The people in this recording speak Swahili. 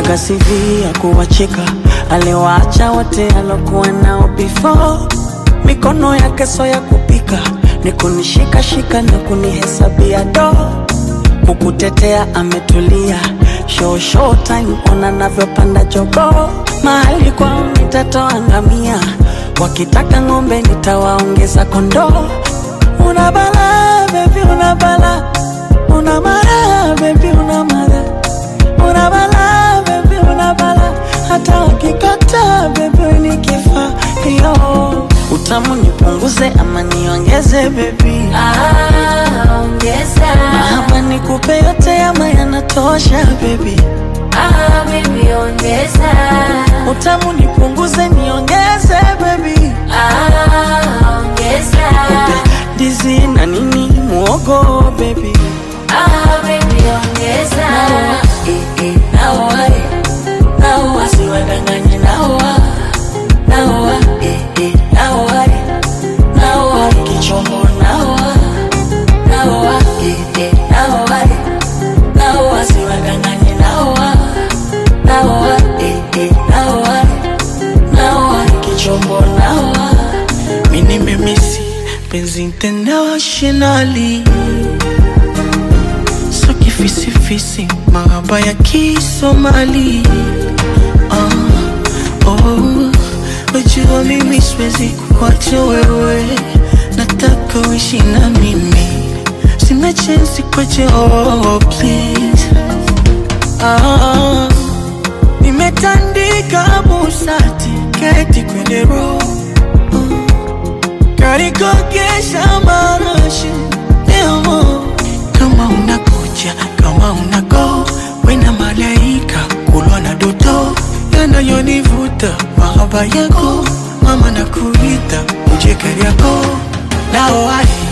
Kaga CV ya kuwacheka, aliwaacha wote alokuwa nao before. Mikono yake so ya kupika, ni kunishika shika na kunihesabia do kukutetea ametulia, show show time, ona navyopanda jogo. Mahali kwao nitatoa ngamia, wakitaka ng'ombe nitawaongeza kondoo. Una bala baby, una bala, una mara baby, una mara, una bala baby, una bala, hata wakikata baby nikifa yo utamu nipunguze ama niongeze baby Ah, ongeza. Mahaba nikupe yote ama yanatosha baby Ah, baby, ongeza. Utamu nipunguze niongeze baby Ah, ongeza. Dizi na nini muogo baby Ah, baby, ongeza. Eh, eh, naoa eh. Naoa siwadanganye naoa Naoa eh, eh, naoa eh. Naoa kichombo naoa Naoa eh, eh, naoa eh. Naoa siwadanganye naoa Naoa eh, eh, naoa eh. Naoa kichombo naoa Mini memisi penzi internationally so kifisifisi mahaba ya kisomali ah, oh, wajua mimi siwezi kuacha wewe nataka uishi na mimi sina chensi kwache oh, please ah, nimetandika busati keti kwenye roho karikogesha marashi leo kama unakuja kama unago wena malaika kulwa na doto yanayonivuta mahaba yako mama na kuita uje kariako nao ai